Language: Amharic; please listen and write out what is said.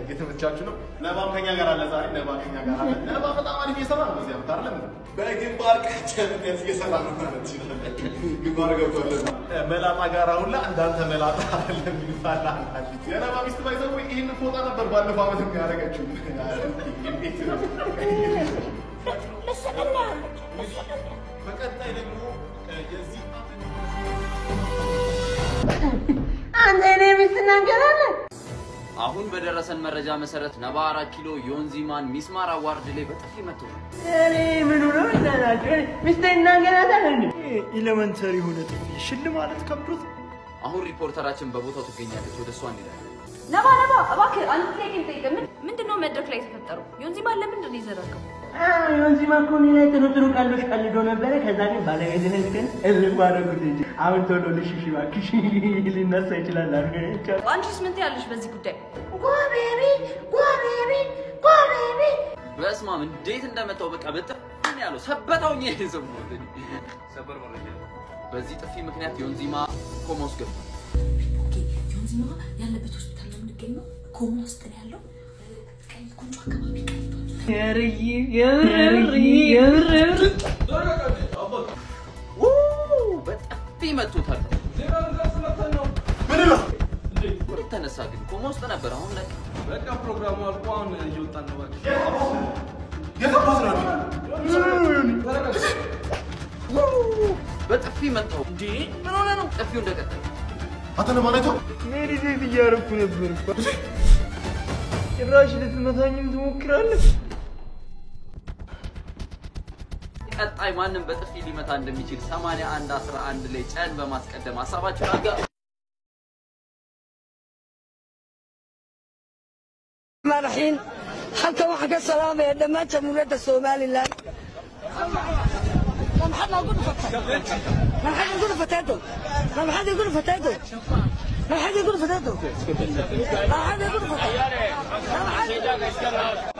እየተመቻችሁ ነው። ነባም ከኛ ጋር አለ ዛሬ። ነባ ከኛ ጋር አለ። ነባ በጣም አሪፍ እየሰራ ነው። በዚህ ዓመት አይደለም በግንባር ቀደምትነት እየሰራ ነው ማለት ይችላል። ግንባር ገብቷል። መላጣ ጋር ሁላ እንዳንተ መላጣ አይደለም ይሉታል አንዳንድ የነባ ሚስት ባይዘው ይህን ፎጣ ነበር ባለፈው ዓመት የሚያደርገችው እንዴት ነው? በቀጣይ ደግሞ የዚህ አንተ እኔ ሚስት እናገራለን። አሁን በደረሰን መረጃ መሰረት ነባ አራት ኪሎ ዮንዚማን ሚስማር አዋርድ ላይ በጥፊ መቶ እኔ ምን ሆነ እንዳላችሁ ሚስት እናገራታል እንዴ? ኤሌመንተሪ የሆነ ጥፊ ሽል ማለት ከብዶት አሁን ሪፖርተራችን በቦታው ትገኛለች። ወደ እሷ እንሄዳለን። ነባ ነባ እባክህ አንድ ጥያቄ ልጠይቅህ። ምን ምንድን ነው መድረክ ላይ የተፈጠረው? ዮንዚማን ለምንድን ነው የዘረገው? ዮንዚማ እኮ እኔ ላይ ጥሩ ጥሩ ቀልዶች ቀልዶ ነበረ። ከዛ ግን ባለቤትህን ግን እልም አደረጉት እንጂ አሁን ቶሎ ልሽሽ እባክሽ ሊነሳ ይችላል አድርገ አንቺስ ምን ትያለሽ በዚህ ጉዳይ? ጎቤቢ ጎቤቢ ጎቤቢ በስማም እንዴት እንደመታው በቃ በጥፊ ነው ያለው። ሰበታው ነው የሰማሁት። ሰበር መረጃ። በዚህ ጥፊ ምክንያት ዮንዚማ ኮማ ውስጥ ገብቷል። ኦኬ ዮንዚማ ያለበት ሆስፒታል ነው የምንገኘው። ኮማ ውስጥ ነው ያለው። ቀይ ጉንጩ አካባቢ ቀይቷል። የርይ የምር የምር ው በጥፊ መቶታል። ወደ ተነሳ ግን ኮማ ውስጥ ነበር። አሁን ላይ በቃ ፕሮግራሙ አልቆ አሁን እየወጣን ነው። እባክሽ የጠፋት ነው በጥፊ መታው። እንዴ ምን ሆነ ነው? ጥፊው እንደቀጠለ አንተ ነው ማለት ነው ሜዲቴት እያደረኩ ነበር እኮ። ጭራሽ ልትመታኝም ትሞክራለህ? ቀጣይ ማንም በጥፊ ሊመታ እንደሚችል 81 11 ላይ ጨን በማስቀደም ሀሳባችሁን አጋ madaxiin halkan waxaan ka salaamaya dhammaan jamhuuriyadda somalilan ma maxaad noogu dhufatay ma maxaad igu dhufateedo ma maxaad igu dhufateedo ma maxaad igu dhufateedo ma maxaad igu dhufatay ma maxaad